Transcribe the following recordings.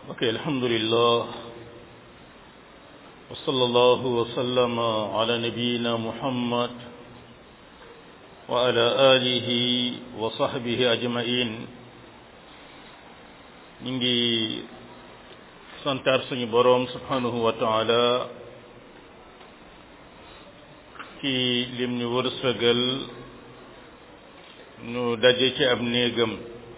ok alhamdulillah wa sallallahu wa sallama ala nabiyyina muhammad wa ala alihi wa sahbihi ajma'in ñu ngi santaar suñu boroom subhanahu wa taala ci lim ñu wërsëgal ñu daje ci ab néegam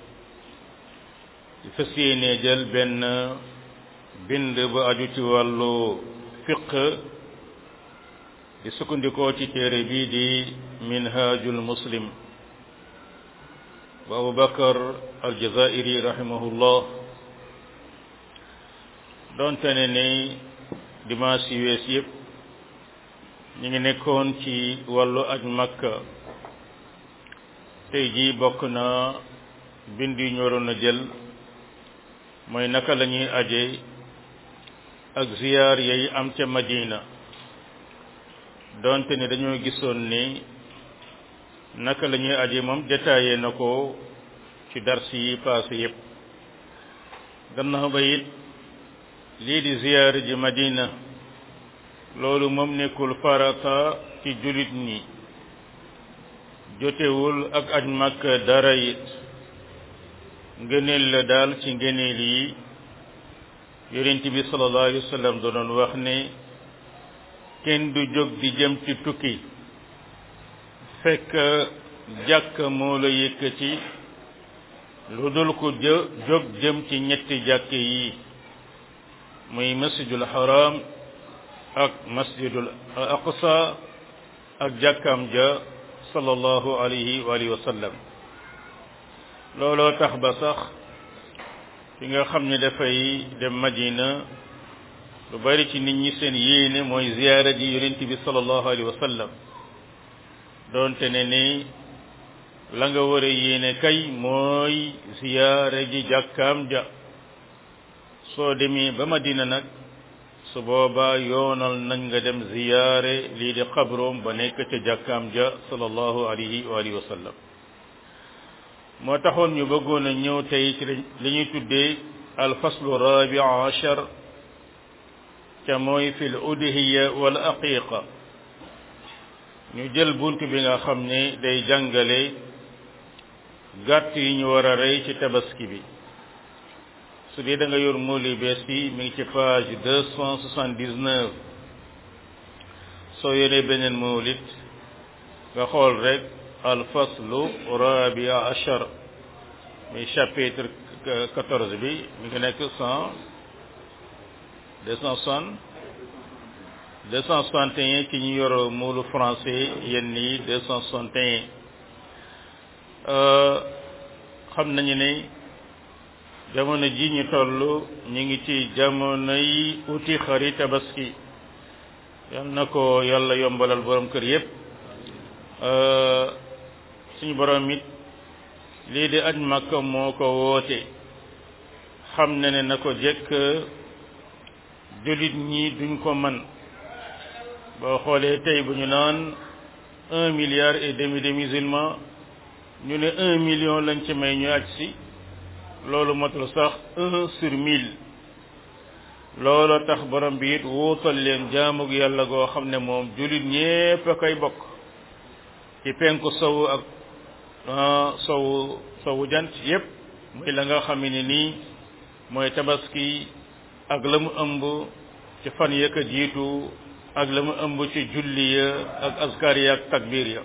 di fas yéene jël benn bind bu aju ci wàllu fiq di sukkandikoo ci téere bii di minhajul muslim bu abu bakar aljazairi rahimahullah doonte ne ni dimanche yu wees yëpp ñu ngi nekkoon ci wàllu aj makka tey jii bokk na bind yu ñu waroon a jël mooy naka la ñuy aje ak ziyaar yay am ca madina doonte ne dañoo gisoon ni naka la ñuy aje moom détaillé na ko ci dars yi passé yépp gannaaw ba it lii di ziyaar ji madina loolu moom nekkul farata ci jullit ñi jotewul ak aj Makka dara it ngëneel la daal ci ngëneel yi yonent bi sallallahu alayhi wa sallam da doon wax ne kenn du jóg di jëm ci tukki fekk jàkk moo la yëkkati lu dul ko jë jóg jëm ci ñetti jàkk yi muy masjidul haram ak masjidul aqsa ak jàkkam ja sallallahu alayhi wa alihi wa sallam looloo tax ba sax fi nga xam ne dafay dem madina lu bari ci nit ñi seen yéene mooy ziyaara ji yonent bi sallallahu alayhi wa sallam doonte ne ni la nga war a yéene kay mooy ziyaara ji jàkkaam ja soo demee ba madina nag su boobaa yoonal nañ nga dem ziyaare lii di xabroom ba nekk ca jàkkaam ja sallallahu alayhi wa alihi wa sallam moo taxoon ñu bëggoon a ñëw tey ci li ñuy tuddee alfaslu rabi achar ca mooy fi l udhiya wal aqiqa ñu jël bunt bi nga xam ne day jàngale gàtt yi ñu war a rey ci tabaski bi su dee da nga yor mooli bees bi mi ngi ci page deux cent soixante-dix-neuf soo yoree beneen moolit nga xool rek alfaslu rabia achar muy chapitre quatorze bi mi ngi nekk cent deux cent soixante deux cent soixante et un ci ñu yor moolu français yenn yi deux cent soixante et un xam nañu ne jamono ji ñu toll ñu ngi ci jamono yi uti xari tabaski yal na ko yàlla yombalal borom kër yépp suñu borom it lii di aj Makka moo ko woote xam na ne na ko jekk jullit ñi duñ ko man boo xoolee tey bu ñu naan un milliard et demi de musulmans ñu ne un million lañ ci may ñu aj si loolu matul sax un sur mille loolu tax borom bi it wuutal leen jaamug yàlla goo xam ne moom jullit ñépp a koy bokk ci penku sowu ak sowu sowu jant yépp muy la nga xam ne nii mooy tabaski ak la mu ëmb ci fan ya ka jiitu ak la mu ëmb ci julli ya ak askar ya ak takbir ya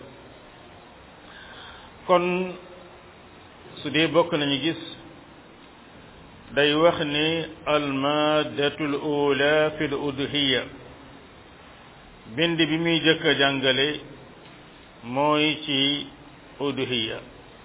kon su dee bokk nañu gis day wax ni almaadatul ula fi l udhiya bind bi muy jëkk a jàngale mooy ci udhiya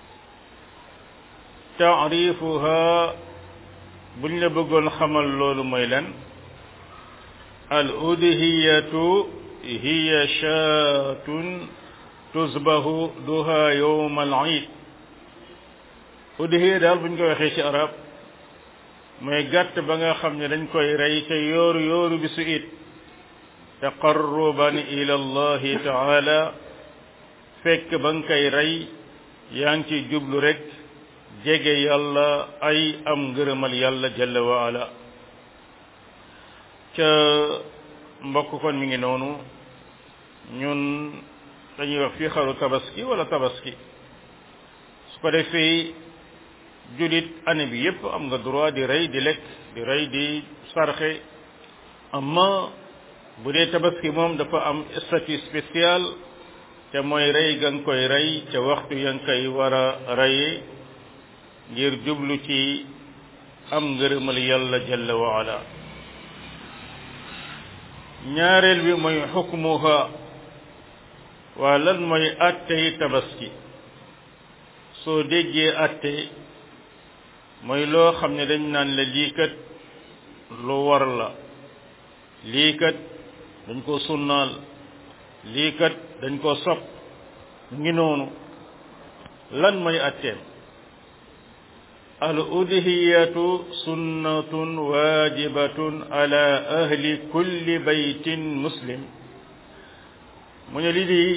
taarifuha buñ la bëggoon xamal loolu mooy lan al udhiyatu hiya shaatun tusbahu duha yowm al iid udhiya daal buñ ko waxee ci arab mooy gàtt ba nga xam ne dañ koy rey ca yooru yooru bisu it taqarruban ila allahi taala fekk ba nga koy rey yaa ngi ci jublu rek jege yàlla ay am ngërëmal yàlla jalla wa ala ca mbokk kon mi ngi noonu ñun dañuy wax fii xaru tabaski wala tabaski su ko defee julit année bi yépp am nga droit di rey di lekk di rey di sarxe amma bu dee tabaski moom dafa am statut spécial te mooy rey ga nga koy rey ca waxtu ya nga koy war a reye ngir jublu ci am ngërëmal yàlla jalla wa ala ñaareel bi mooy xukmuha waa lan mooy attey tabaski soo déggee atte mooy loo xam ne dañ naan la lii kat lu war la lii kat dañ ko sunnaal lii kat dañ ko sopp ngi noonu lan mooy atteem al udhiyatu sunnatun wajibatun ala ahli kulli baytin muslim mu ne lii di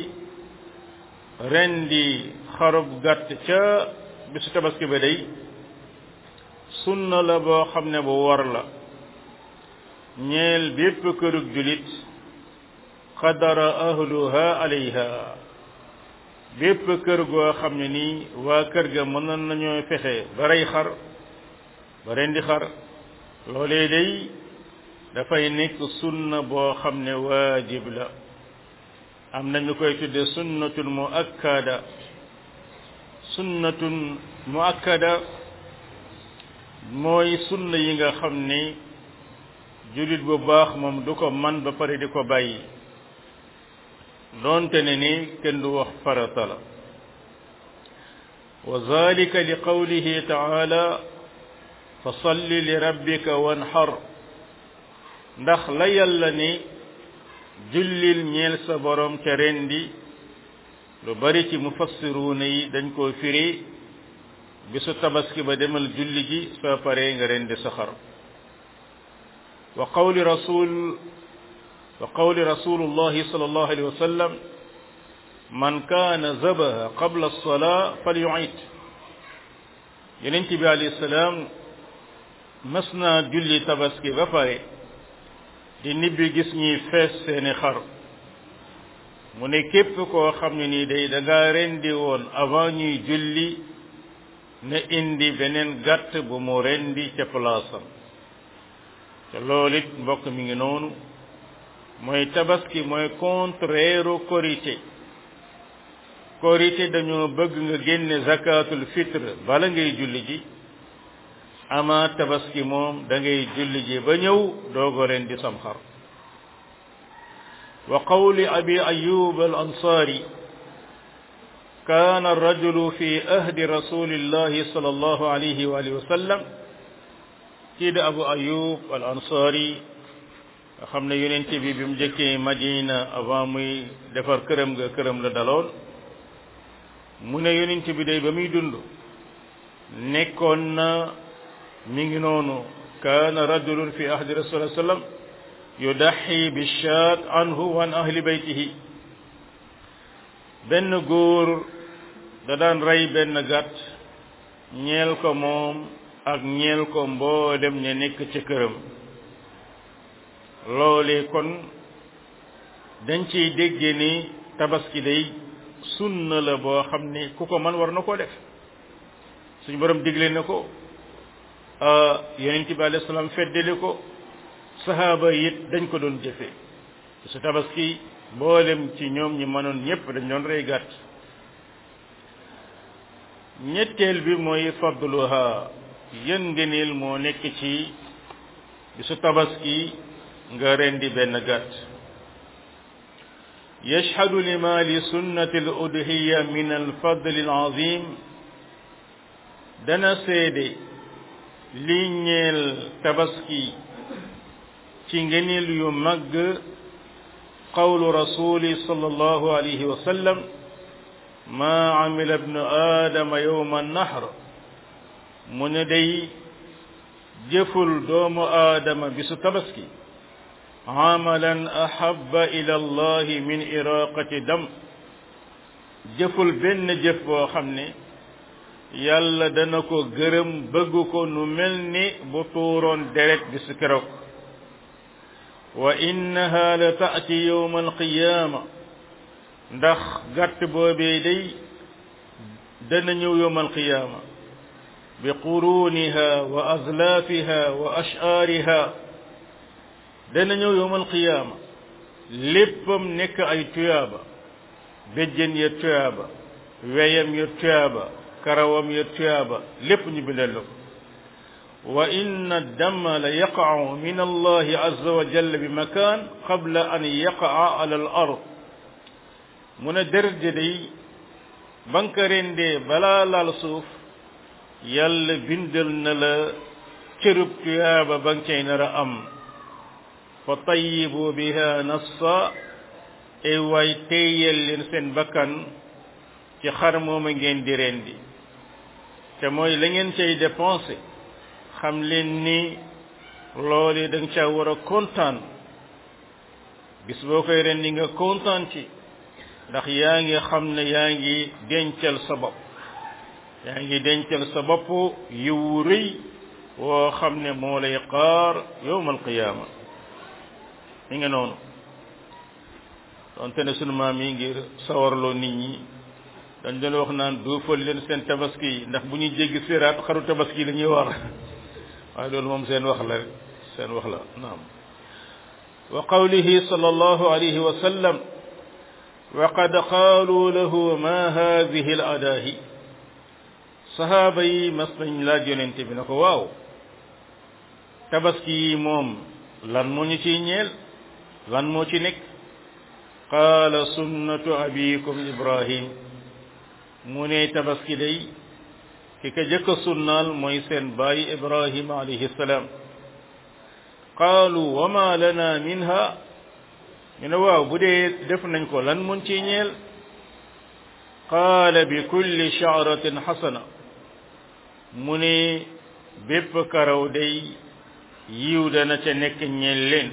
rendi xarub gàtt ca bisu tabaski ba day sunna la boo xam ne bu war la ñeel bépp kërug julit qadara ahluha alayha bépp kër goo xam ne nii waa kër ga mën nañoo fexe ba rey xar ba rendi xar loolee day dafay nekk sunna boo xam ne waajib la am na ñu koy tudde sunnatun muakkada sunnatun muakkada mooy sunna yi nga xam ne jullit bu baax moom du ko man ba pare di ko bàyyi doonte ne ni kenn du wax farata la wa zalika li qawlihi taala fa salli li rabbika wanhar ndax la yàlla ni jullil ñeel sa borom ca rendi lu bari ci mufassiruuna yi dañ koo firi bisu tabaski ba demal julli ji soo paree nga rendi sa xar wa qawli rasul wa qawli rasulullahi sallallahu alayhi wa sallam man kaana zabaha qabla alsalaa falyuid yonent bi alayhi salaam mas naa julli tabaski ba pare di nibbi gis ñuy fees seeni xar mu ne képp koo xam ne nii day da ngaa rendi woon avant ñuy julli na indi beneen gàtt bu mu rendi ca palaasam te loolu it mbokk mi ngi noonu mooy tabaski mooy contraire korité korité dañoo bëgg nga génne zakatul fitre bala ngay julli ji ama tabaski moom da ngay julli ji ba ñëw doogo ren di sam xar wa qawli abi ayub al ansari كان الرجل في أهد رسول الله صلى الله عليه وآله وسلم كيد أبو أيوب الأنصاري xam ne yonent bi bi mu jëkkee Madina avant muy defar këram nga këram la daloon mu ne yonent bi day ba muy dund nekkoon na mi ngi noonu kaana rajulun fi ahdi rasul sallam yudaxi bi shaat anhu wa an ahli baytihi benn góor da daan rey benn gàtt ñeel ko moom ak ñeel ko mboolem ña nekk ci këram loolee kon dañ ciy dégge ni tabaski day sunna la boo xam ne ku ko man war na koo def suñu borom digle na ko yonent bi alayhi salaam feddali ko sahaaba it dañ ko doon jëfe su tabaski mboolem ci ñoom ñi mënoon ñépp dañ doon rey gàtt ñetteel bi mooy fadluha yën ngëneel moo nekk ci bisu tabaski nga rendi benn gàtt yashhadu lima li sunnati al udhiya min al fadl al azim dana seede li ñeel tabaski ci ngëneel yu màgg qawlu rasuli sallallahu alayhi wa sallam ma amila ibnu aadama yowma nahr mu ne day jëful doomu aadama bisu tabaski amalan ahaba ila allahi min iraqati dam jëful benn jëf boo xam ne yàlla dana ko gërëm bëgg ko nu mel ni bu tuuroon deret bisu keroog wa innaha la taati yowma alqiyaama ndax gàtt boobee day dana ñëw yowma alqiyaama bi quruniha wa azlaafiha wa ashaariha dana ñëw yowma alqiyaama léppam nekk ay tuyaaba béjjën ya tuyaaba weyam ya tuyaaba karawam ya tuyaaba lépp ñu bindal la ko wa inna dama la yaqacu min allahi azza wa jalla bi makaan qabla an yaqaca ala al ard mu ne deret ji day ba nga ko rendee balaa laal suuf yàlla bindal na la cërub tuyaaba ba nga cay nar a am fa tayibu biha nassa ay waay téyel leen seen bakkan ci xar mooma ngeen di rendi te mooy la ngeen cay dépensé xam leen ni loole da nga caa war a kontaan bis boo koy rendi nga kontaan ci ndax yaa ngi xam ne yaa ngi dencal sa bopp yaa ngi dencal sa bopp yiwu rëy woo xam ne moo lay xaar yowmal qiyaama mi nga noonu donte ne sunu maam yi ngir sawarloo nit ñi dañ doon wax naan duufal leen seen tabaski yi ndax bu ñuy jéggi siraat xaru tabaski la ñuy war waaye loolu moom seen wax la rek seen wax la naam wa qawlihi sallallahu alayhi wa sallam wa qad qaalu lahu ma hadihi al adaahi sahaaba yi mas nañ laaj yonente bi na ko waaw tabaski yi moom lan moo ñu ciy ñeel lan moo ci nekk qaala sunnatu abikum ibrahim mu ne tabaski day ki ka jëkk a sunnaal mooy seen baay ibrahim alayhi salaam qaalu wa ma lana minha ñu ne waaw bu dee def nañ ko lan mun ci ñeel qaala bi kulli sha'ratin xasana mu ne bépp karaw day yiw dana ca nekk ñeel leen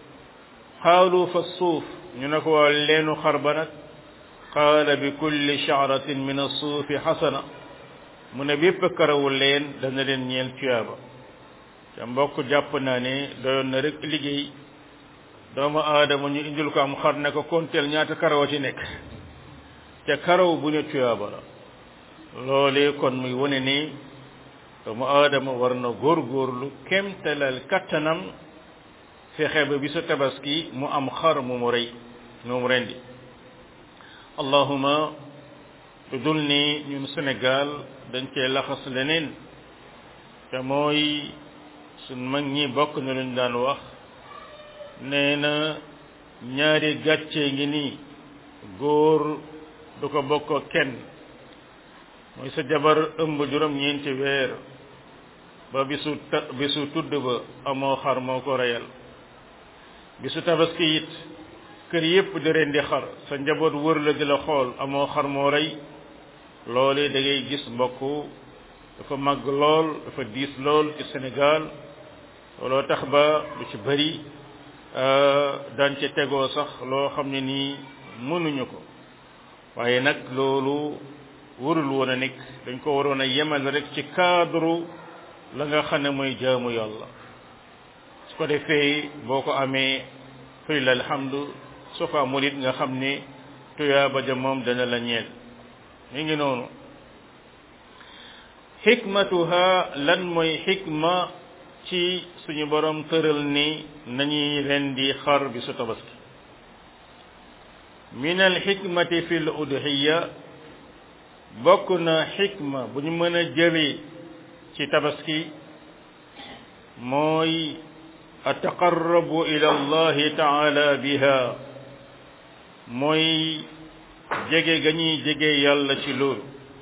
qaalu fa suuf ñu ne ko waaw leenu xar ba nag qaala bi kulli sha'ratin min as-suufi xasana mu ne bépp karawu leen dana leen ñeel tuyaaba te mbokk jàpp naa ne doyoon na rek liggéey doomu aadama ñu indil ko am xar ne ko konteel ñaata karaw ci nekk te karaw bu ne tuyaaba la loolee kon muy wane ni doomu aadama war na góorgóorlu kemtalal kattanam fexe ba bisu tabaski mu am xar mu mu rey mu mu rendi allahuma lu dul ni ñun Sénégal dañ cee laxas leneen te mooy suñ mag ñi bokk na luñ daan wax nee na ñaari gàcce ngi nii góor du ko bokk kenn mooy sa jabar ëmb juróom ñeenti weer ba bisu ta bisu tudd ba amoo xar moo ko reyal bisu tabaski it kër yépp di ren di xar sa njaboot wër la di la xool amoo xar moo rey loole da ngay gis mbokk dafa màgg lool dafa diis lool ci Sénégal looloo tax ba lu ci bari daan ca tegoo sax loo xam ne nii mënuñu ko waaye nag loolu warul woon a nekk dañ ko waroon a yemal rek ci cadre la nga xam ne mooy jaamu yàlla su ko defee boo ko amee fay la alhamdu soo ko amul it nga xam ne tuyaaba ja moom dana la ñeel mi ngi noonu xikmatuha lan mooy xikma ci suñu borom tëral ni nañuy rendi xar bi su tabaski min al xikmati fi l udhiya bokk na xikma bu ñu mën a jëlee ci tabaski mooy ataqarrabu ila allahi taala biha mooy jege ga ñuy jege yàlla ci loolu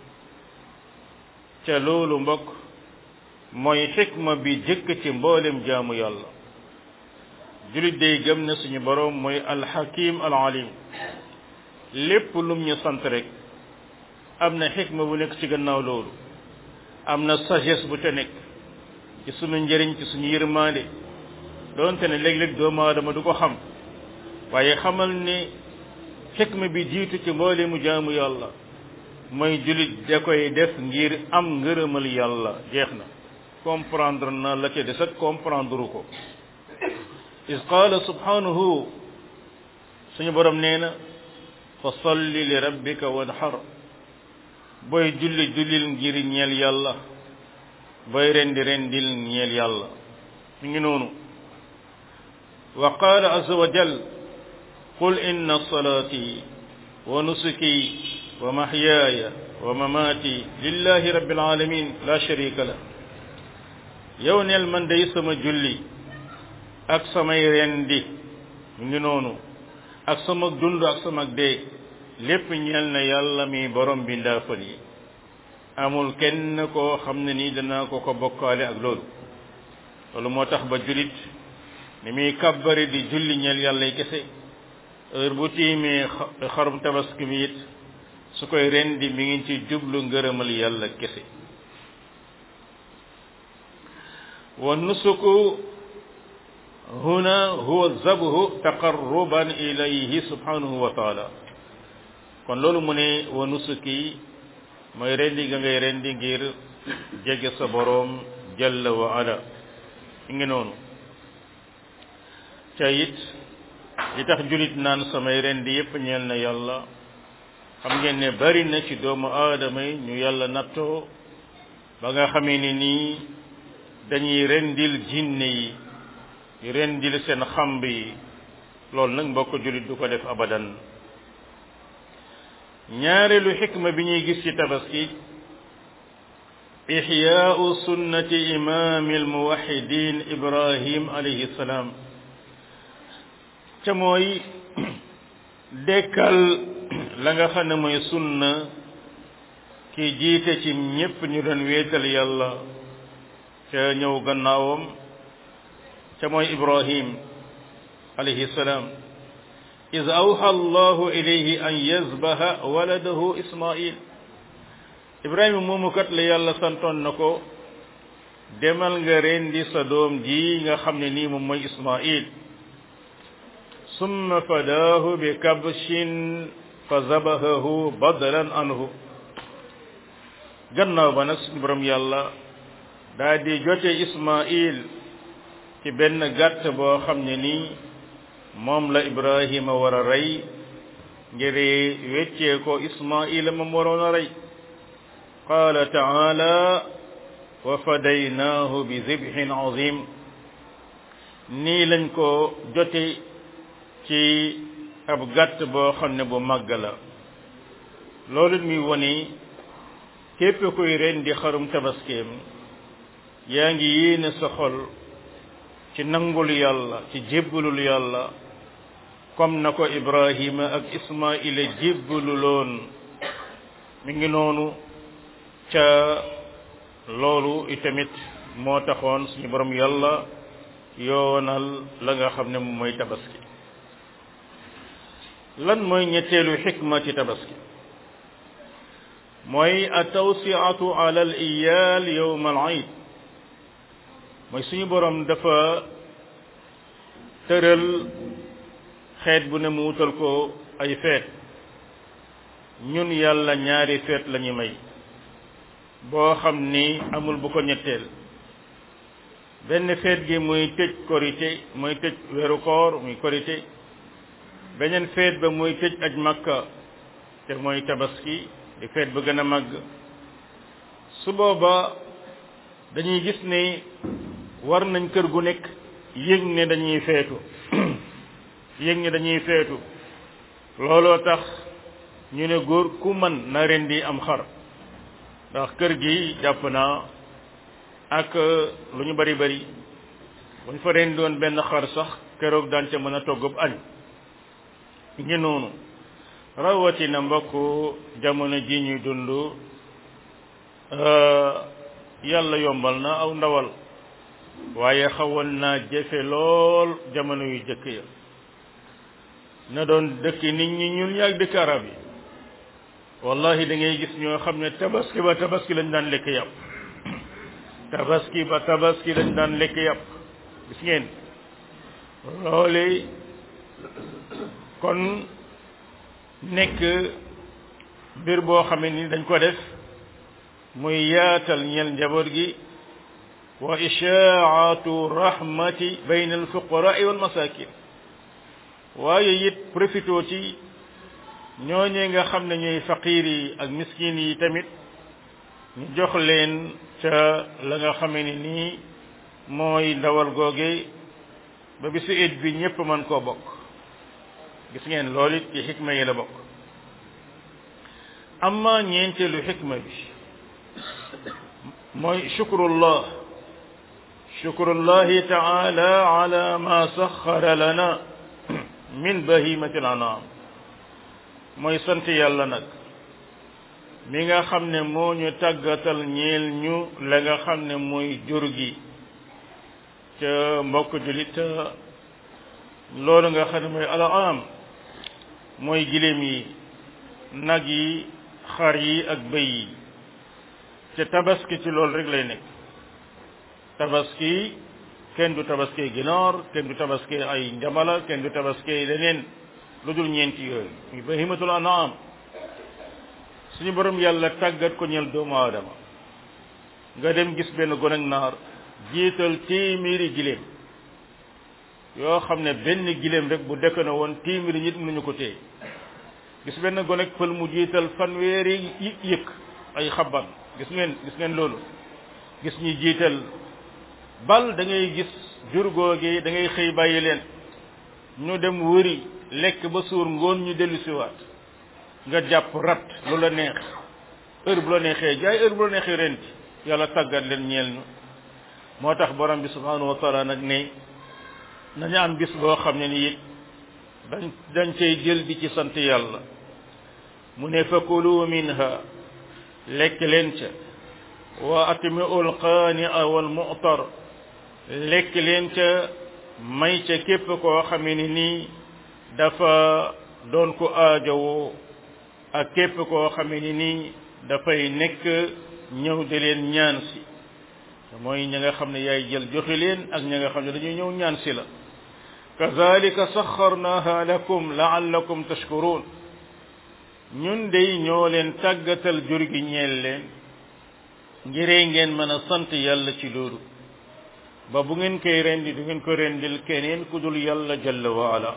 ca loolu mbokk mooy xikma bi jëkk ci mboolem jaamu yàlla julit day gëm ne suñu boroom mooy alxakim alalim lépp lum ñu sant rek am na xikma bu nekk ci gannaaw loolu am na sagesse bu ca nekk ci sunu njëriñ ci suñu yërmaande doonte ne léeg-léeg doomu aadama du ko xam waaye xamal ne xikma bi jiitu ci mboolemu jaamu yàlla mooy julit da koy def ngir am ngërëmal yàlla jeex na comprendre na la ca des ak comprendre ko is qaala subhanahu suñu borom nee na fa salli li rabbika wanhar booy julli jullil ngir ñeel yàlla booy rendi rendil ñeel yàlla mi ngi noonu wa qaala azza wa jal qul inna salaati wa nusuki wa mahyaaya wa mamaati lillahi rabbil alamin la sharika la yow neel man day sama julli ak samay rendi mi ngi noonu ak sama dund ak sama dee lépp ñeel na yàlla mi borom bi ndaafal yi amul kenn koo xam ne nii danaa ko ko bokkaale ak loolu loolu moo tax ba jullit ni muy kàbbari di julli ñeel yàlla yi kese heure bu tiimee xarum tabaski mi it su koy rendi mi ngi ci jublu ngërëmal yàlla kese wa nusuku huna huwa zabhu taqarruban ilayhi subhanahu wa taala kon loolu mu ne wa nusuki mooy rendi ga ngay rendi ngir jege sa boroom jalla wa ala ngi noonu ca it li tax julit naan samay rendi yépp ñeel na yàlla xam ngeen ne bari na ci doomu aadama yi ñu yàlla nattoo ba nga xamee ni nii dañuy rendil jinne yi rendil seen xamb yi loolu nag mbokk julit du ko def abadan ñaareelu xikma bi ñuy gis ci tabaski ixyaau sunnati imaami almuwaxidin ibrahim alayhi salaam ca mooy dekkal la nga xam ne mooy sunna ki jiite ci ñépp ñu doon wéetal yàlla ca ñëw gannaawam ca mooy ibrahim alayhi salaam iz awha allahu ilayhi an yazbaha waladahu ismail ibrahima moomu kat la yàlla santoon na ko demal nga rendi sa doom ji nga xam ne nii moom mooy ismail summa fadaahu bi kabshin fa zabahahu badalan anhu gannaaw ba nag suñu borom yàlla daa di jote ismail ci benn gàtt boo xam ne nii moom la ibrahima war a rey ngir weccee ko ismaila moom waroon a rey qaala taala wa fadaynaahu bi zibhin azim nii lañ ko jote ci ab gàtt boo xam ne bu màgg la loolu muy woni képp kuy ren di xarum tabaskeem yaa ngi yéene sa xol ci nangul yàlla ci jébbalul yàlla comme na ko ibrahima ak ismaila jébbalu loon mi ngi noonu ca loolu itamit moo taxoon suñu borom yàlla yoonal la nga xam ne moom mooy tabaski lan mooy ñetteelu xikma ci tabaski mooy atawsiatu ala al iyal yowma al eid mooy suñu borom dafa tëral xeet bu ne mu wutal ko ay feet ñun yàlla ñaari feet la ñu may boo xam ni amul bu ko ñetteel benn feet gi muy tëj korité muy tëj weeru koor muy korité beneen feet ba muy tëj aj makka te mooy tabaski di feet ba gën a màgg su booba dañuy gis ne war nañ kër gu nekk yëg ne dañuy feetu yëg ne dañuy feetu looloo tax ñu ne góor ku man na ren di am xar ndax kër gi jàpp naa ak lu ñu bari bari buñ fa ren doon benn xar sax keroog daan ca mën a toggub añ ngi noonu rawatina mbokk jamono ji ñuy dund yàlla yombal na aw ndawal waaye xawoon naa jëfe lool jamono yu jëkk ya na doon dëkk nit ñi ñun ñaag dëkk arab yi wallahi da ngay gis ñoo xam ne tabaski ba tabaski lañ daan lekk yàpp tabaski ba tabaski lañ daan lekk yàpp gis ngeen loole kon nekk mbir boo xam ne ni dañ ko def muy yaatal ñel njaboot gi wa ishaatu rahmati bayna alfuqaraa wal masakin waaye it profitoo ci ñooñee nga xam ne ñooy faqiir yi ak miskin yi tamit ñu jox leen ca la nga xamee ni nii mooy ndawal googe ba bisu it bi ñépp mën koo bokk gis ngeen loolu it ci xikma yi la bokk amma ñeenteelu xikma bi mooy shukrullah shukrullahi taala ala ma saxara lana min bahimati al-anam mooy sant yàlla nag mi nga xam ne moo ñu tàggatal ñeel ñu la nga xam ne mooy jur gi ca mbokk julit loolu nga xam ne mooy al-anam mooy giléem yi nag yi xar yi ak bëy yi ca tabaski ci loolu rek lay nekk tabaski kenn du tabaski ginaar kenn du tabaski ay njamala kenn du tabaski leneen lu dul ñeenti yooyu muy bahimatul an'am suñu borom yàlla tàggat ko ñel doomu aadama nga dem gis benn gone ak naar jiital téeméeri giléem yoo xam ne benn giléem rek bu dekk na woon téeméeri nit mënuñu ko téye gis benn gone ak pël mu jiital fanweeri yëkk ay xaban gis ngeen gis ngeen loolu gis ñi jiital bal da ngay gis jur googi da ngay xëy bàyyi leen ñu dem wëri lekk ba suur ngoon ñu dellu siwaat nga jàpp rat lu la neex heure bu la neexee jaay heure bu la neexee renti yàlla tàggat leen ñeel ñu moo tax borom bi subhanahu wa taala nag ne nañu am bis boo xam ne ni it dañ dañ cay jël di ci sant yàlla mu ne fakulu minha lekk leen ca wa atmi'u alqaani'a wal mu'tar lekk leen ca may ca képp koo xamee ni nii dafa doon ko aajowoo ak képp koo xamee ni nii dafay nekk ñëw di leen ñaan si mooy ña nga xam ne yaay jël joxe leen ak ña nga xam ne dañuy ñëw ñaan si la kazalika saxarnaha lakum laallakum tashkurun ñun dey ñoo leen tàggatal jur gi ñeel leen ngiree ngeen mën a sant yàlla ci loolu ba bu ngeen koy rendi du ngeen ko rendil keneen ku dul yàlla jalla wa ala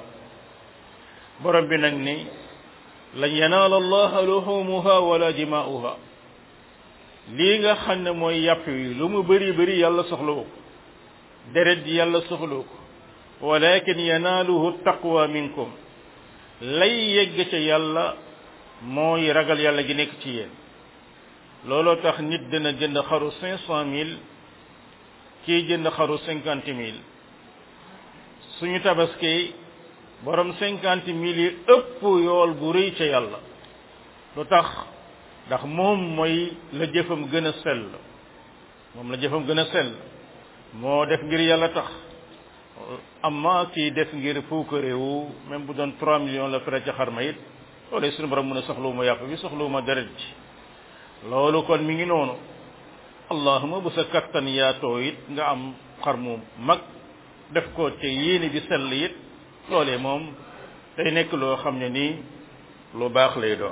borom bi nag ni lan yanaala allaha luhumuha wala dimaa'uha lii nga xam ne mooy yàpp wi lu mu bëri bëri yàlla soxlawu ko deret ji yàlla soxlawu ko walakin yanaaluhu taqwa minkum lay yegg ca yàlla mooy ragal yàlla gi nekk ci yéen looloo tax nit dina jënd xaru cinq cent mille kii jënd xaru cinquante mille suñu tabaski borom cinquante mille yi ëpp yool bu rëy ca yàlla lu tax ndax moom mooy la jëfam gën a sell moom la jëfam gën a sell moo def ngir yàlla tax amma kii def ngir puukareewu même bu doon trois millions la fere ca xarma it loolu suñu borom mu ne soxluwuma yàpp bi soxluwuma deret ji loolu kon mi ngi noonu allahuma bu sa kattan yaatoo it nga am xar mu mag def ko te yéene bi sell it loolee moom day nekk loo xam ne nii lu baax lay doon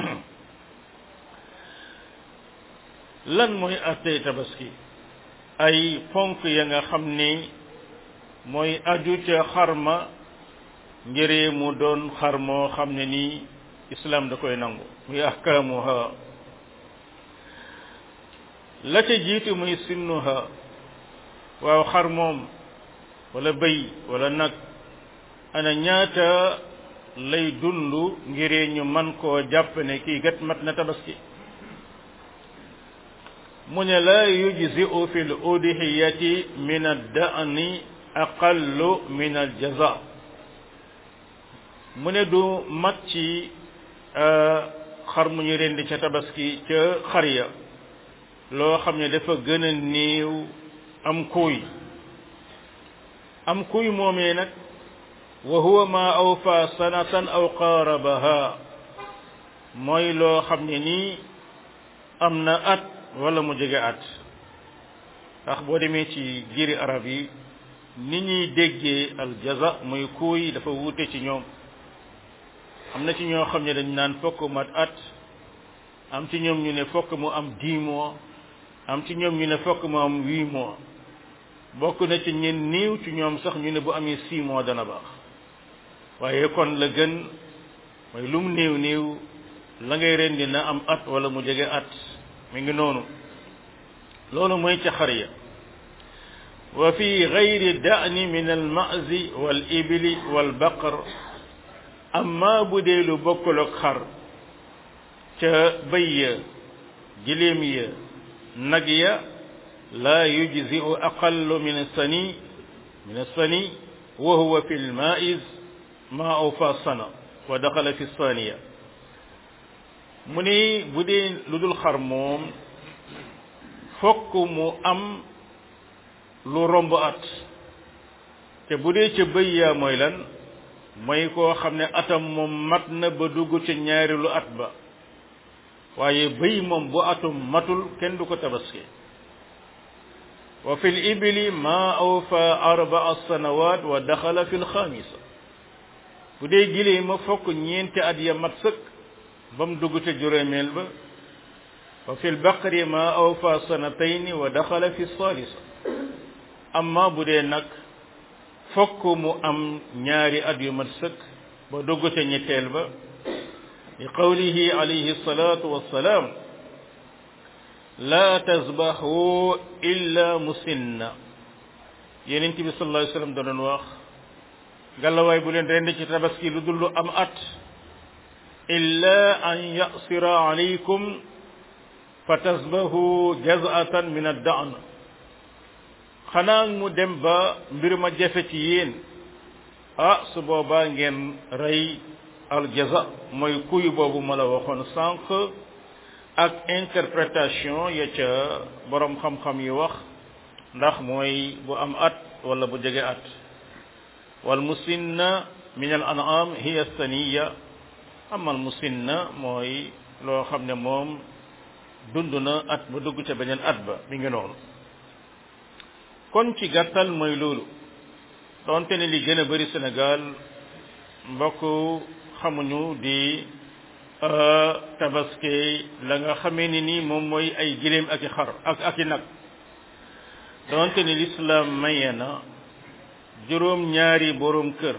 lan mooy attey tabaski ay ponk ya nga xam ni mooy aju ca xarma ngir mu doon xar moo xam ne nii islam da koy nangu muy ahkaamuha la ca jiitu muy sinnuha waaw xar moom wala bëy wala nag ana ñaata lay dund ngir ñu man koo jàpp ne kii gat mat na tabaski mu ne la yujzi'u fi l udhiyati min ad-da'ni aqallu min al-jaza mu ne du mat ci xar mu ñu rendi ca tabaski ca xar ya loo xam ne dafa gën a néew am kuy am kuy moomee nag wa huwa ma awfa sanatan aw qaarabaha mooy loo xam ne nii am na at wala mu jege at ndax boo demee ci giri arab yi ni ñuy déggee aljaza muy kuuy dafa wuute ci ñoom am na ci ñoo xam ne dañ naan fokk mat at am ci ñoom ñu ne fokk mu am dix mois am ci ñoom ñu ne fokk mu am huit mois bokk na ci ñen néew ci ñoom sax ñu ne bu amee six mois dana baax waaye kon la gën mooy lu mu néew néew la ngay rendi na am at wala mu jege at mi ngi noonu loolu mooy ca xar ya wa fi gayri da'ni min al ma'zi wal ibli wal baqar amma bu dee lu bokkul ak xar ca bëy ya giléem ya nag ya la yujzi'u aqallu min sani min sani wa huwa fi al ma'iz ma awfa sana wa daxala fi saniya mu ni bu dee lu dul xar moom fokk mu am lu romb at te bu dee ca bëy yaa mooy lan mooy koo xam ne atam moom mat na ba dugg ca ñaareelu at ba waaye bëy moom bu atum matul kenn du ko tabaski wa fi libili ma awfa arbaa sanawat wa daxala fi lxamisa bu dee gilee ma fokk ñeenti at ya mat sëkk ba mu dugg ca juróomeel ba wa fi lbaqari ma awfa sanatayni wa daxala fi salisa amma bu dee nag fokk mu am ñaari at yu mat sëkk ba dugg ca ñetteel ba li qawlihi alayhi salatu wassalaam la tasbahu illa musinna yenent bi sallallahu alayhi wasallam da doon wax gàllawaay bu leen rend ci tabaski lu dul lu am at illa an yasira alaykum fa tasbahu jaz'atan min ad-da'n xanaa mu dem ba mbir ma jafe ci yéen ah su boobaa ngeen rey aljaza mooy kuy boobu ma la waxoon sànq ak interprétation ya ca borom xam-xam yi wax ndax mooy bu am at wala bu jege at wal musinna min al an'am hiya saniya amal musinna mooy loo xam ne moom dund na at ba dugg ca beneen at ba mi ngi noonu kon ci gàttal mooy loolu donte ne li gën a bari Sénégal mbokk xamuñu di tabaske la nga xamee ni ni moom mooy ay giléem ak i xar ak ak i nag donte ne l'islam maye na juróom ñaari borom kër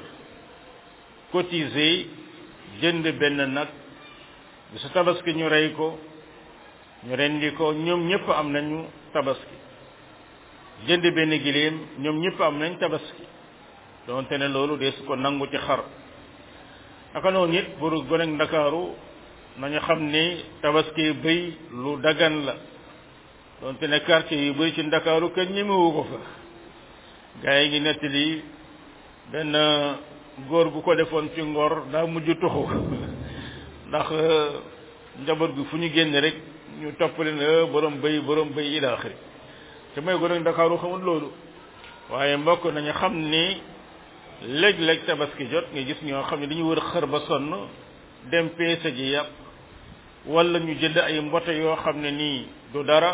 cotiser jënd benn nag bi su tabaski ñu rey ko ñu rendi ko ñoom ñëpp am nañu tabaski jënd benn giléem ñoom ñëpp am nañ tabaski donte ne loolu dee su ko nangu ci xar naka noonu it pour gone ak ndakaaru nañu xam ni tabaski bëy lu dagan la donte ne quartier yu bëri ci ndakaaru kenn ñemewu ko fa gaa yi ngi nettali benn góor gu ko defoon ci ngor daa mujj tuxu ndax njaboot gi fu ñu génn rek ñu topp leen borom bëy borom bëy ila axiri te mooy gone ak ndakaaru xamul loolu waaye mbokk nañu xam ni léeg-léeg tabaski jot nga gis ñoo xam ne dañu wër xër ba sonn dem peese ji yàpp wala ñu jënd ay mbote yoo xam ne nii du dara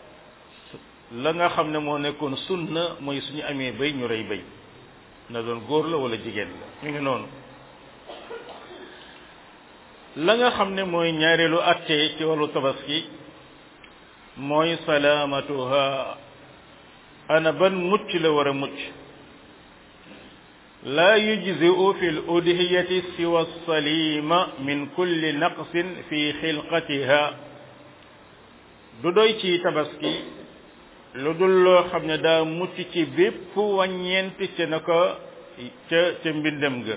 la nga xam ne moo nekkoon sunna mooy suñu amee béy ñu rey béy na doon góor la wala jigéen la ñu ngi noonu la nga xam ne mooy ñaareelu atte ci wàllu tabaski mooy salaamatuha ana ban mucc la war a mucc لا يجزئ في الأضحية سوى السليم من كل نقص في خلقتها du doy ci tabaski lu dul loo xam ne daa mucc ci bépp wàññeent ca na ko ca ca mbindam ga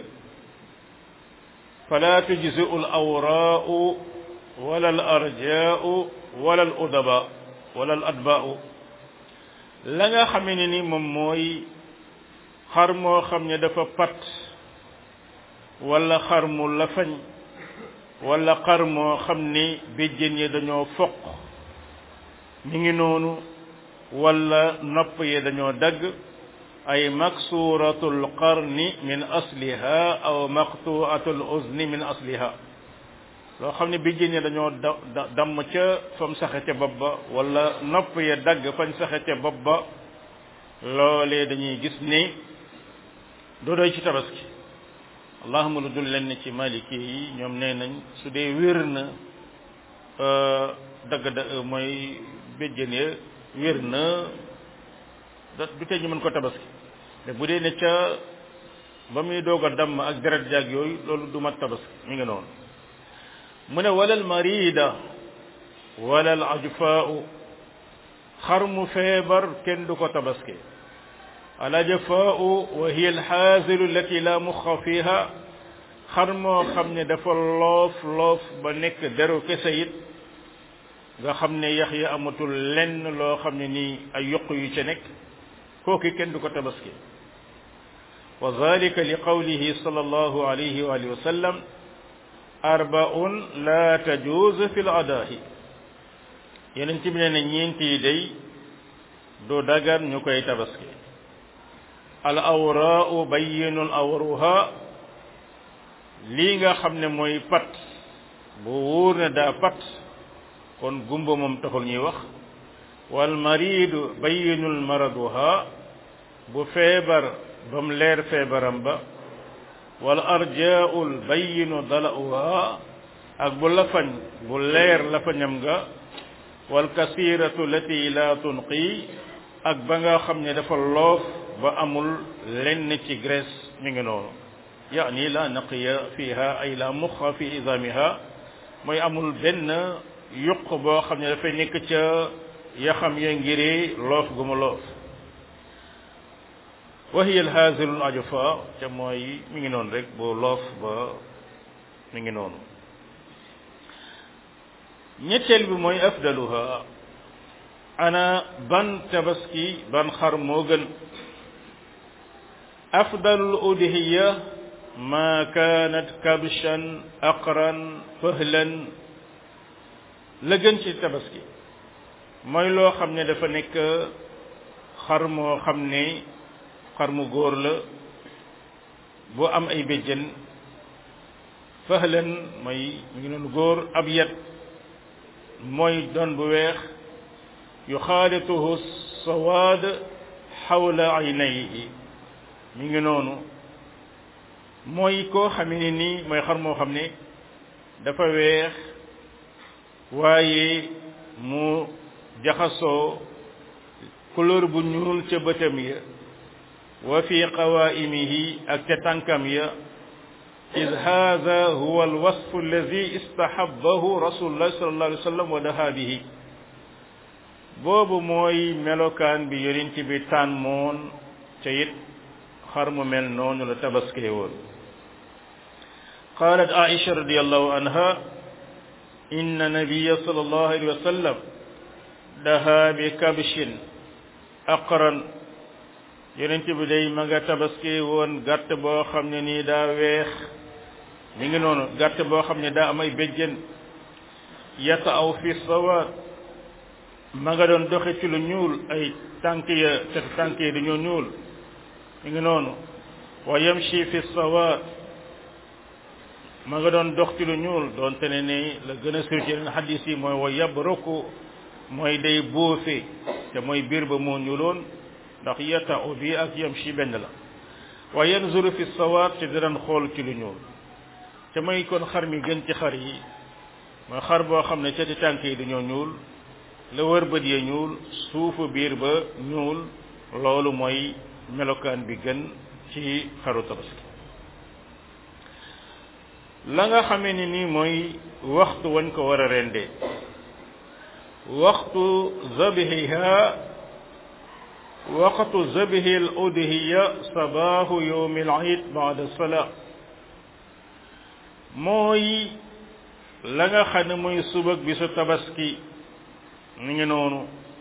fala tujzi'u al awraa'u wala al arjaa'u wala al udaba wala al adbaa'u la nga xamee ne ni moom mooy xar moo xam ne dafa pat wala xar mu lafañ wala xar moo xam ni béjjén yi dañoo foq mi ngi noonu wala nopp yi dañoo dagg ay maksuratul qarni min asliha aw maqtuatul uzni min asliha loo xam ne béjjén yi dañoo da damm ca fam saxe ca bopp ba wala nopp ya dagg fañ saxe ca bopp ba loolee dañuy gis ni doo doy ci tabaski allahuma lu dul leen ci maliki yi ñoom nee nañ su dee wér na dagg da mooy béjjën ya wér na du tee ñu mën ko tabaski te bu dee ne ca ba muy doog a damm ak deret jaag yooyu loolu du mat tabaski mi ngi noonu mu ne walal marida walal ajfaau xar mu feebar kenn du ko tabaski al ajfaau wa hiya alxaasilu allati la muxa fiha xar moo xam ne dafa loof loof ba nekk deru kese it nga xam ne yax ya amatul lenn loo xam ne nii ay yokk yu ca nekk kooki kenn du ko tabaski wa zalika li qawlihi sallallahu alayhi wa alihi wa sallam arbaun la tajuz fi l adaahi yeneen ci bi ne ne ñeent yi day du dagan ñu koy tabaski al awraau bayyinul awruha lii nga xam ne mooy pat bu wóor ne daa pat kon gumba moom taxul ñuy wax wal maridu bayyinul maraduha bu feebar ba mu leer feebaram ba wal arjaul bayyinu dala'uha ak bu lafañ bu leer lafañam nga wal kasiratu lati la tunqi ak ba nga xam ne dafa loof ba amul lenn ci graisse mi ngi noonu yaani la naqiya fiha ay la muxa fi izamiha mooy amul benn yuq boo xam ne dafay nekk ca yaxam ya ngiri loof gu mu loof wa hiya alhazilu al ajfa ca mooy mi ngi noonu rek bu loof ba mi ngi noonu ñetteel bi mooy afdaluha ana ban tabaski ban xar moo gën afdalul udhiya ma kanat kabshan aqran fahlan la gën ci tabaski mooy loo xam ne dafa nekk xar moo xam ne xar mu góor la bu am ay béjjën fahlan mooy mu ngi noonu góor ab yat mooy doon bu weex yuxaalituhu sawaad xawla aynayhi mi ngi noonu mooy koo xam ne nii mooy xar moo xam ne dafa weex waaye mu jaxasoo couleur bu ñuul ca bëtam ya wa fi qawaimihi ak ca tànkam ya id hada huwa alwasf alladi istahabbahu rasulullah sallallahu alayhi wa sallam wa daha bihi boobu mooy melokaan bi yonent bi tànmoon ca it xar mu mel noonu la tabaskee woon qalat aisha radiallahu anha inna nabiya sallallahu alayhi wa sallam daha bi kabshin aqran yonent bi day ma nga tabaskee woon gàtt boo xam ne nii daa weex mi ngi noonu gàtt boo xam ne daa am ay béjjën yata aw fi sawaat ma nga doon doxe ci lu ñuul ay tànk ya ca tànk ya dañoo ñuul mi ngi noonu wa yamshi fi sawaat ma nga doon dox ci lu ñuul doon te ne ni la gën a sur ci yeneen xadis yi mooy wa yabruku mooy day bóofe te mooy biir ba moo ñuuloon ndax yata u bi ak yamshi benn la wa yanzuru fi sawaat te daan xool ci lu ñuul te mooy kon xar mi gën ci xar yi mooy xar boo xam ne cati tànk yi dañoo ñuul la wër bët ya ñuul suufu biir ba ñuul loolu mooy melokaan bi gën ci xaru tabaski la nga xamee ni nii mooy waxtu wañ ko war a rendee waxtu zabihiha waqtu zabihi al udhiya sabahu yawmi al eid ba'da salat mooy la nga xam ne mooy subag bi su tabaski mu ngi noonu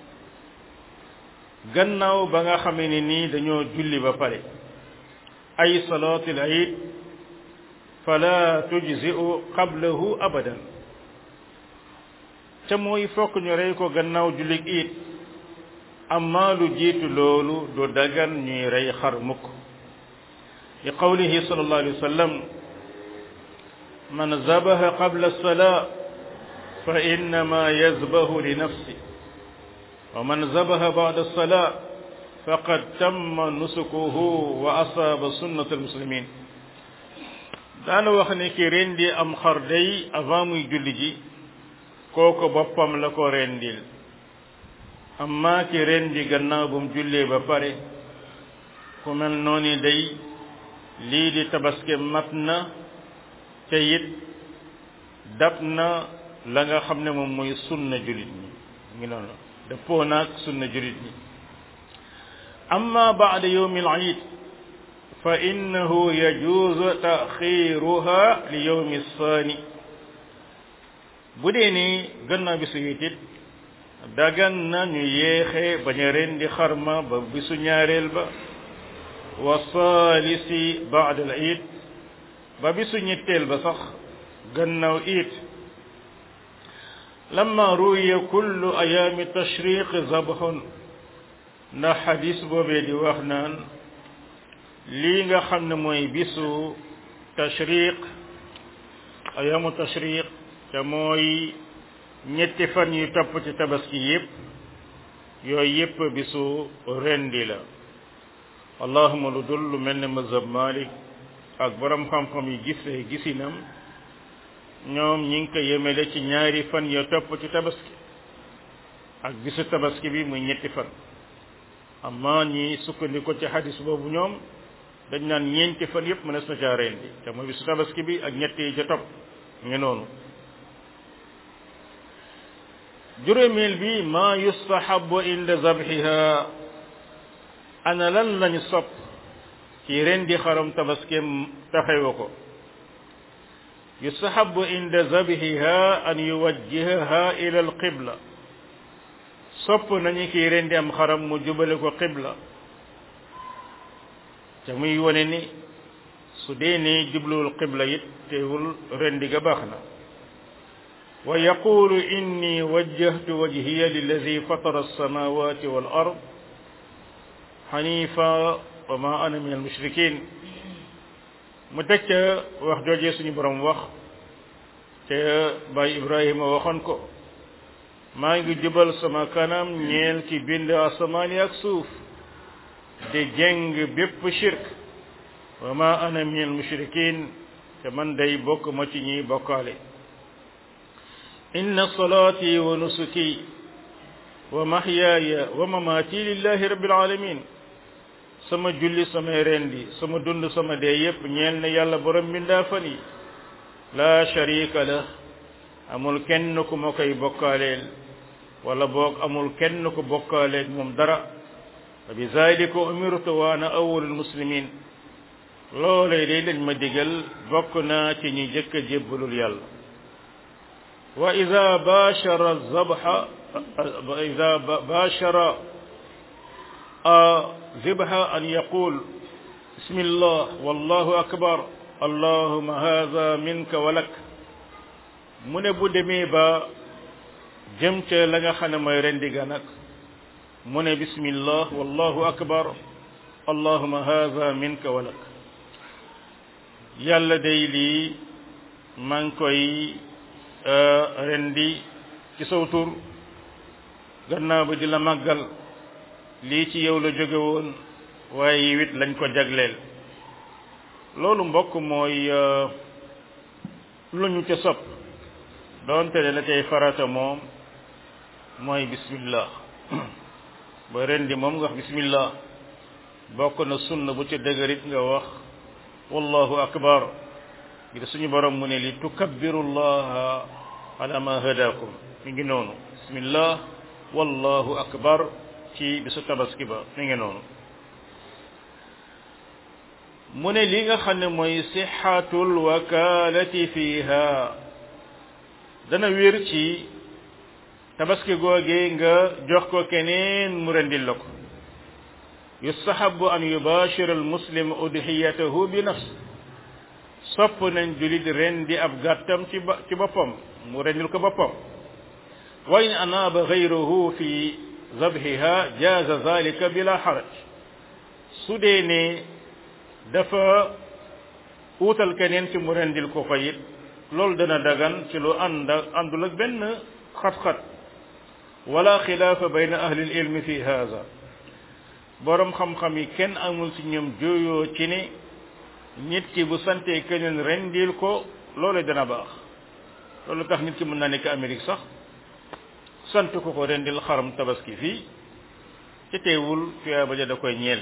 gannaaw ba nga xamee ne nii dañoo julli ba pare ay salaatil eid fala tujzi'u qablahu abadan ca mooy fokk ñu rey ko gannaaw jullig it amma lu jiitu loolu du dagan ñuy rey xar mukk li qawlihi sallallahu alayhi wa sallam man zabaha qabla as-salaa fa innama yazbahu li nafsi wa man zabaha ba'da as-salaa faqad tamma nusukuhu wa asaaba sunnat al-muslimin daana wax ne ki rendi am xar day avant muy julli ji kooku boppam la ko rendil amma ki rendi gannaaw bu mu jullee ba pare ku mel noonu day lii di tabaski mat na te it dab na la nga xam ne moom mooy sunna julit ñi ngi noonu dëppoo naag sunna julit ñi amma baada yowmi al iid fa innahu yajuuzu taxiruha li yowmi saani bu dee ni gannaaw bisu it it dagan na ñu yéexe bañ a rendi xarma ba bisu ñaareel ba wa saalisi baada al iid ba bisu ñetteel ba sax gannaaw it lamma ruwiya kullu ayaami tashriq zabhun ndax xadis boobee di wax naan lii nga xam ne mooy bisu tashriq ayaamu tashriq te mooy ñetti fan yu topp ci tabaski yépp yooyu yépp bisu rendi la allahuma lu dul lu mel ne mazhab malik ak borom xam-xam yi gisee gisinam ñoom ñi ngi ko yemele ci ñaari fan ya topp ci tabaski ak bisu tabaski bi muy ñetti fan amma ñi sukkandiku ci hadis boobu ñoom dañ naan ñeenti fan yépp mënees na caa rendi te mooy bisu tabaski bi ak ñetti yi ca topp ngi noonu juróomeel bi ma yustahabu inda zabhiha ana lan lañu sopp ci rendi xaram tabaskem taxewa ko yustahabu inda zabhiha an yuwajjihaha ila alqibla sopp nañu kiy rendi am xaram mu jubale ko qibla te muy wone ni su dee ni jubluwul qibla it teewul rendi ga baax na wa yaqulu inni wajjahtu wajhiya lilladi fatara alsamawati wal ard xanifa wa ma ana min almushrikin mu teg ca wax joojee suñu borom wax te Baay Ibrahima waxoon ko maa ngi jubal sama kanam ñeel ki bind asamaan yi ak suuf di jeng bépp shirk wa ma ana min almushrikin te man day bokk ma ci ñiy bokkaale inna salaati wa nusuki wa mahyaaya wa mamaati lillahi rabbil alamin sama julli samay rendi sama dund sama dee yépp ñeel na yàlla borom mbindaa fan yi laa sharika la amul kenn ku ma koy bokkaaleel wala boog amul kenn ku bokkaaleel moom dara wa bi zalika umirtu wa ana awwalul muslimin loolee day lañ ma digal bokk naa ci ñi jëkk a jébbalul yàlla wa ida bashara zabha wa ida bashara zibha an yaqul bismillah wallahu akbar allahuma hadha minka wa lak mu ne bu demee ba jëm ca la nga xam ne mooy rendi ga nag mu ne bismillah wallahu akbar allahuma hadha minka wa lak yàlla day lii maa ngi koy rendi ci saw tur gannaaw ba di la màggal lii ci yow la jóge woon waaye wit lañ ko jagleel loolu mbokk mooy lu ñu ca sopp doonte ne la cay farata moom mooy bismillah ba rendi moom nga wax bismillah bokk na sunna bu ca dëgërit nga wax wallahu akbar ngir suñu borom mu ne li tukabbiru llaha ala ma hadakum mi ngi noonu bismillah wallahu akbar ci bisu tabaski ba mi ngi noonu mu ne li nga xam ne mooy sixatul wakalati fiha dana wér ci tabaski googee nga jox ko keneen mu rendil la ko yustahabu an yubashira almuslim udhiyatahu bi nafs sopp nañ julit rendi ab gàttam ci ba ci boppam mu rendil ko boppam wa in anaaba gayruhu fi zabhiha jaaza zalika bila xaraj su dee ne dafa uutal keneen ci mu rendil ko ko it loolu dana dagan ci lu ànd àndul ak benn xat-xat wala xilaafa bayna ahli ilmi fi haza borom xam-xam yi kenn amul ci ñoom jooyoo ci ne nit ki bu santee keneen rendil ko loolu dana baax loolu tax nit ki mën naa nekk Amérique sax sant ko ko rendil xaram tabaski fii ci teewul tuyaaba ja da koy ñeel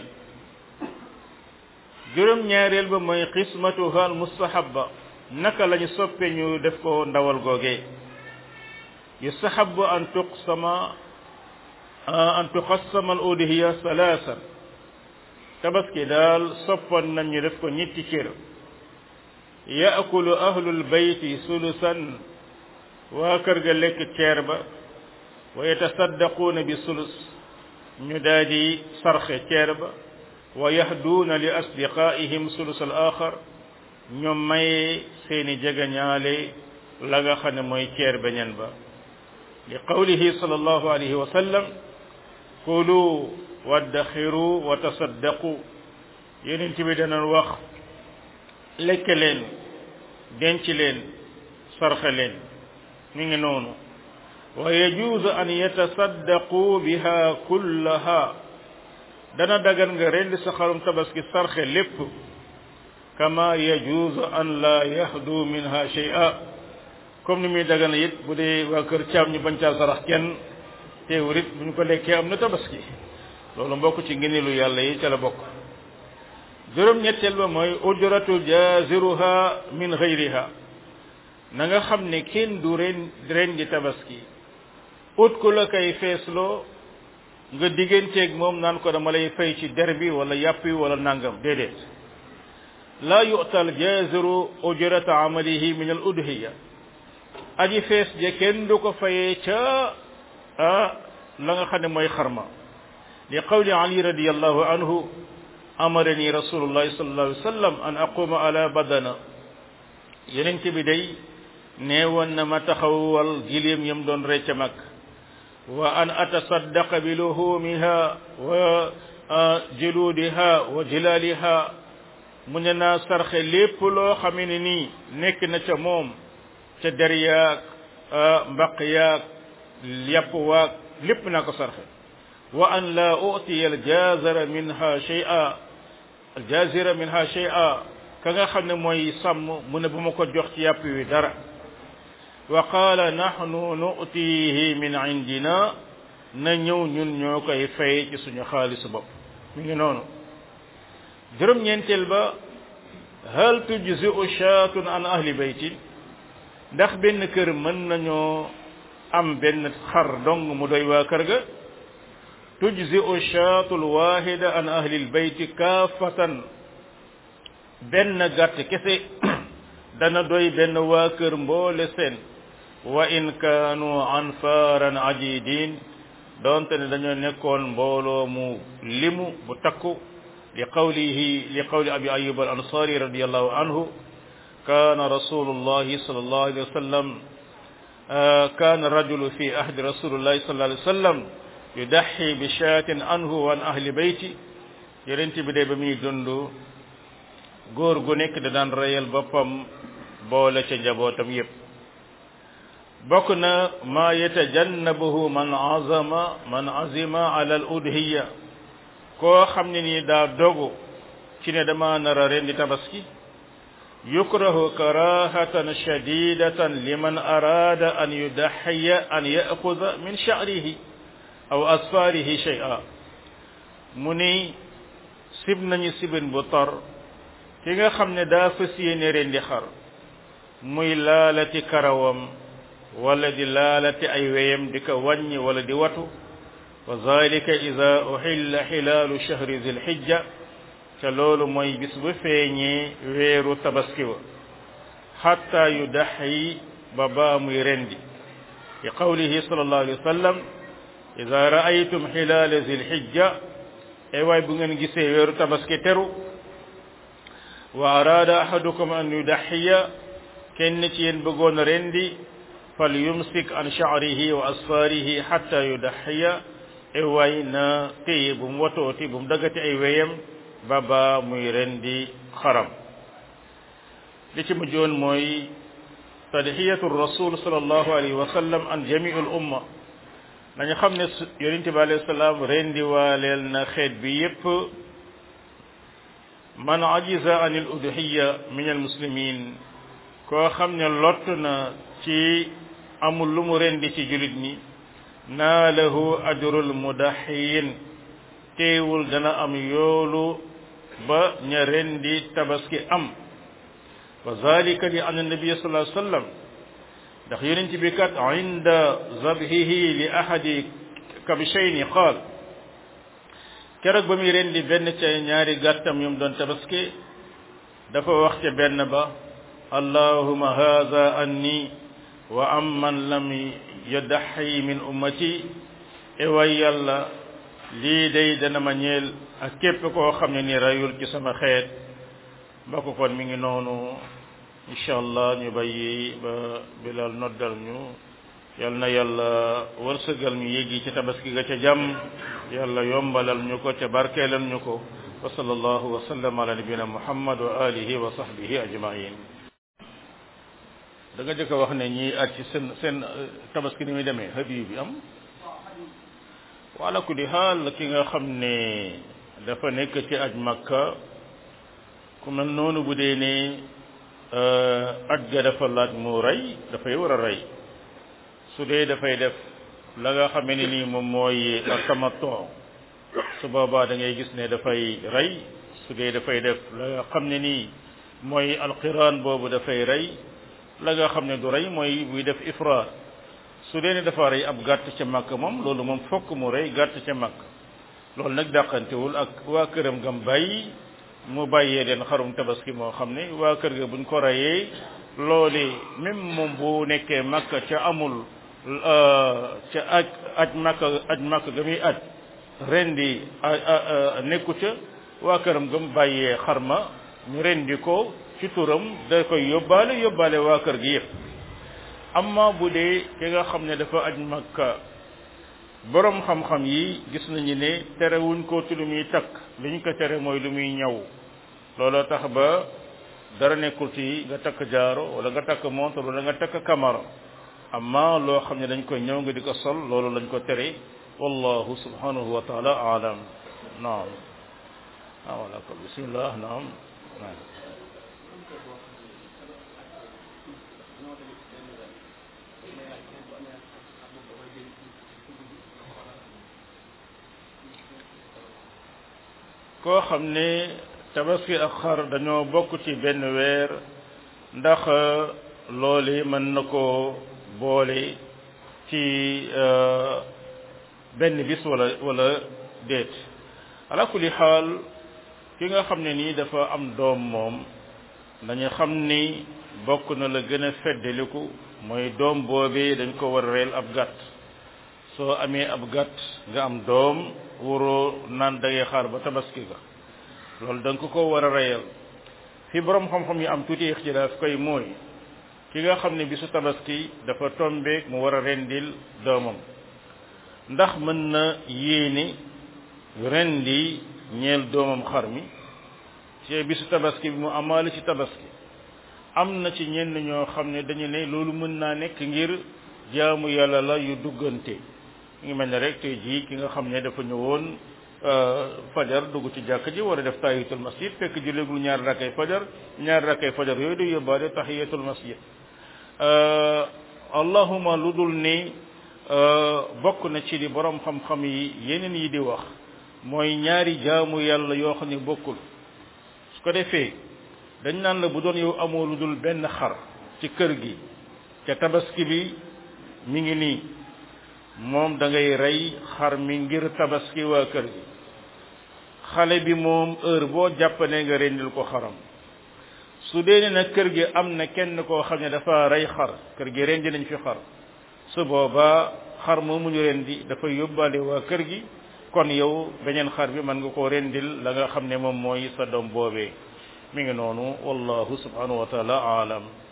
juróom ñaareel ba mooy xismatuha al mustahabba naka lañu soppe ñu def ko ndawal googe yustahabu an tuqsama an tuqassama al udhiya salaasan tabaski daal soppoon nañ ñu def ko ñetti cër yaakulu ahlul bayti sulusan waa kër ga lekk ceer ba wa yatasaddaquuna bi sulus ñu daal di sarxe ceer ba wa yahduuna li asdiqaihim sulus al axar ñu maye seeni jegeñaale la nga xam ne mooy ceer beñen ba li qawlihi sallallahu alayhi wa sallam kulu waddaxiru wa tasaddaqu yeneen bi danañ wax lekk leen denc leen sarxe leen mi ngi noonu wa yajuuzu an yatasaddaqu biha kullaha dana dagan nga rendi sa xarum tabaski sarxe lépp kama yajuuzu an la yahdu minha shay'a comme ni muy dagan it bu dee waa kër caam ñu bañ caa sarax kenn teewul it bu ñu ko lekkee am na tabaski loolu mbokk ci ngëneelu yàlla yi ca la bokk juróom-ñetteel ba mooy ujratu jaziruha min ghayriha na nga xam ne kenn du ren ren di tabaski ut ku la koy feesloo nga digganteeg moom naan ko dama lay fay ci der bi wala yàpp wi wala nangam déedéet laa yu'tal jaziru ujrata amalihi min al udhiya aji fees je kenn du ko fayee ca ah la nga xam ne mooy xarma li qawli ali radiyallahu anhu amarani rasulullahi sallallahu alayhi wa sallam an aquma ala badana yeneen bi day nee woon na ma taxawal giléem yam doon recca mag wa an atasaddaqa bi luhumiha wa juludiha wa jilaliha mu ne naa sarxe lépp loo xamee ne nii nekk na ca moom ca der yaag mbaq yaag yàpp waag lépp naa ko sarxe wa an la utiya aljazara minha shay'a aljazira minha shay'a ka nga xam ne mooy sàmm mu ne bu ma ko jox ci yàpp wi dara wa qaala nahnu nu'tihi min indina na ñëw ñun ñoo koy fay ci suñu xaalisu bopp mi ngi noonu juróom-ñeenteel ba hal tujzi'u shaatun an ahli baytin ndax benn kër mën nañoo am benn xar dong mu doy waa kër ga tujzi'u shaatul waahida an ahli albayti kaafatan benn gàtt kese dana doy benn waa kër mboole seen wa in kaanu anfaaran ajidin doonte ne dañoo nekkoon mbooloo mu limu bu takku li qawlihi li qawli abi ayub al ansari radiyallahu anhu kaana rasulullahi sallallahu alayhi wa sallam kaana rajulu fi ahdi rasulillahi sallallahu alayhi wa sallam yudaxi bi shaatin anhu wa an ahli bayti yonent bi de ba muy dund góor gu nekk da daan reyal boppam boole ca njabootam yépp bokk na maa yatajannabuhu man azama man azima ala al udhiya koo xam ne nii daa dogu ci ne dama nar a rendi tabaski yukrahu karahatan shadidatan liman arada an yudaxiya an yaxuda min sha'rihi aw asfarihi shay'a mu ni sib nañu sibin bu tar ki nga xam ne daa fas yéene rendi xar muy laalati karawam wala di laalati ay weyam di ko wàññi wala di watu wa zalika ida uxilla xilaalu chahri zil xijja te loolu mooy bis bu feeñee weeru tabaski wa xatta yu daxyi ba baa muy rendi li qawlihi sallallahu alayhi wa sallam ida raaytum xilaala zil xijja ay waay bu ngeen gisee weeru tabaski teru wa araada ahadukum an yudaxiya kenn ci yéen bëggoon rendi fal yumsik an sha'rihi wa asfarihi hatta yudaxiya ay waay na téye bu mu watooti bu mu daggati ay weyam ba ba muy rendi xaram li ci mujjoon mooy tadxiyatu rasul sallallahu alayhi wa sallam an jamiu l umma nañu xam ne yonente bi alayhi salaam rendi waaleel na xeet bi yépp man ajiza an al udhiya min al muslimin koo xam ne lott na ci amul lu mu rendi ci julit ñi naalahu ajrul mudaxiin teewul dana am yoolu ba ña rendi tabaski am wa zalika li anna nabiya sallallahu alayhi wa sallam ndax yonent bi kat inda zabhihi li ahadi kabishayni qaal keroog ba muy rendi benn ca ñaari gàttam yum doon tabaski dafa wax ca benn ba allahuma hadha anni wa amman lam yadaxi min ummati e way yàlla lii day dana ma ñeel ak képp koo xam ne ni rayul ci sama xeet ba ko kon mi ngi noonu incha allah ñu bàyyi ba bilal noddal ñu yal na yàlla wërsëgal ñu yéegi ci tabaski ga ca jàmm yàlla yombalal ñu ko ca barkeelal ñu ko wa sallallahu wa sallam ala nabina muhammad wa alihi wa sahbihi ajmain da nga jëkk a wax ne ñii at ci seen seen tabaski ni muy demee hadiyu bi am wala kulli xaal ki nga xam ne dafa nekk ci aj makka ku mel noonu bu dee ne aj ga dafa laaj mu rey dafay war a rey su dee dafay def la nga xamee ne nii moom mooy tamattu su boobaa da ngay gis ne dafay rey su dee dafay def la nga xam ne nii mooy alqiraan boobu dafay rey la nga xam ne du rey mooy buy def ifraat su dee ne dafa rey ab gàtt ca màkk moom loolu moom fokk mu rey gàtt ca màkk loolu nag dàqantewul ak waa këram gam bàyyi mu bàyyee leen xarum tabaski moo xam ne waa kër ga buñ ko reyee loole même moom bu nekkee màkk ca amul ca aj aj màkk aj màkk ga muy aj rendi nekku ca waa këram gam bàyyee xarma ñu rendi ko ci turam da koy yóbbaale yóbbaale waa kër gi yëpp amma bu dee ki nga xam ne dafa aj makka borom xam-xam yi gis nañu ne terewuñ ko ci lu muy takk li ñu ko tere mooy lu muy ñaw looloo tax ba dara nekkul ci nga takk jaaro wala nga takk montre wala nga takk kamara amma loo xam ne dañ koy ñëw nga di ko sol loolu lañ ko tere wallahu subhanahu wa taala alam naam ah wala ko bismillah naam koo xam ne tabaski ak xar dañoo bokk ci benn weer ndax loole mën na ko boole ci benn bis wala wala déet ala kulli xaal ki nga xam ne nii dafa am doom moom dañu xam ni bokk na la gën a feddaliku mooy doom boobee dañ ko war a reel ab gàtt soo amee ab gàtt nga am doom waroo naan dangay xaar ba tabaski ga loolu da nga ko ko war a reyal fi borom xam-xam yi am tuuti ixtilaaf koy mooy ki nga xam ne bisu tabaski dafa tombeek mu war a rendil doomam ndax mën na yéene rendi ñeel doomam xar mi ci bisu tabaski bi mu amaale ci tabaski am na ci ñenn ñoo xam ne dañu ne loolu mën naa nekk ngir jaamu yàlla la yu duggante ngi mel ne rek tey jii ki nga xam ne dafa ñëwoon fajar dugg ci jàkk ji war a def tahiyatul masjid fekk jullegul ñaar rakkay fajar ñaar rakkay fajar yooyu du yóbbaale tahiyatul masjid allahuma lu dul ni bokk na ci li borom xam-xam yi yeneen yi di wax mooy ñaari jaamu yàlla yoo xam ne bokkul su ko defee dañ naan la bu doon yow amoo lu dul benn xar ci kër gi ca tabaski bi mi ngi nii moom da ngay rey xar mi ngir tabaski waa kër gi xale bi moom heure boo jàppane nga rendil ko xaram su dee ne nag kër gi am na kenn koo xam ne dafa rey xar kër gi rendi nañ fi xar su boobaa xar moomu ñu rendi dafa yóbbaale waa kër gi kon yow beneen xar bi mën nga koo rendil la nga xam ne moom mooy sa doom boobee mi ngi noonu wallahu subhanahu wa taala aalam